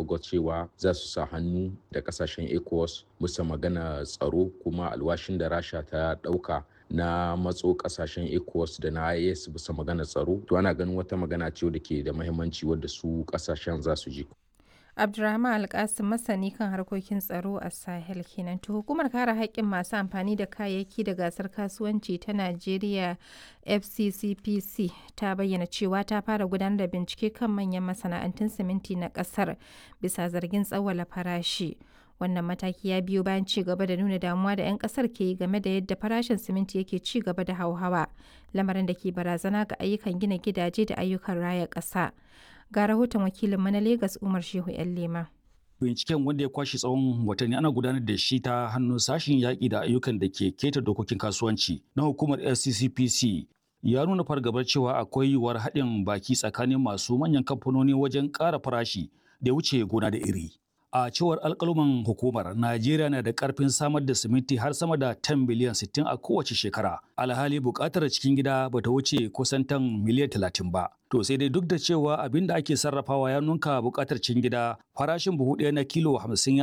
August cewa za su sa hannu da kasashen ECOWAS musa magana tsaro kuma alwashin da Rasha ta ɗauka na matso kasashen ECOWAS da na IAS bisa magana tsaro to ana ganin wata magana ce da ke da mahimmanci wadda su kasashen za su ji. Abdulrahman Alkasim masani kan harkokin tsaro a Sahel kenan. To hukumar kare haƙƙin masu amfani da kayayyaki da gasar kasuwanci ta Najeriya FCCPC ta bayyana cewa ta fara gudanar da bincike kan manyan masana'antun siminti na ƙasar bisa zargin tsawwala farashi. Wannan mataki ya biyo bayan ci gaba da nuna damuwa da 'yan kasar ke yi game da yadda farashin siminti yake ci gaba da hauhawa, lamarin da ke barazana ga ayyukan gina gidaje da ayyukan raya ƙasa. Ga rahoton wakilinmu na Legas Umar Shehu 'yan Lema. Binciken wanda ya kwashe tsawon watanni ana gudanar da shi ta hannun sashen yaƙi da ayyukan da ke keta dokokin kasuwanci na hukumar FCCPC ya nuna fargabar cewa akwai yiwuwar haɗin baki tsakanin masu manyan kamfanoni wajen ƙara farashi da wuce gona da iri. A cewar alƙaluman hukumar, Najeriya na da ƙarfin samar da siminti har sama da 10 biliyan 60 a kowace shekara. Alhali buƙatar cikin gida ba ta wuce kusan tan miliyan 30 ba. To sai dai duk da cewa abin da ake sarrafawa ya nunka buƙatar cikin gida, farashin buhu ɗaya na kilo 50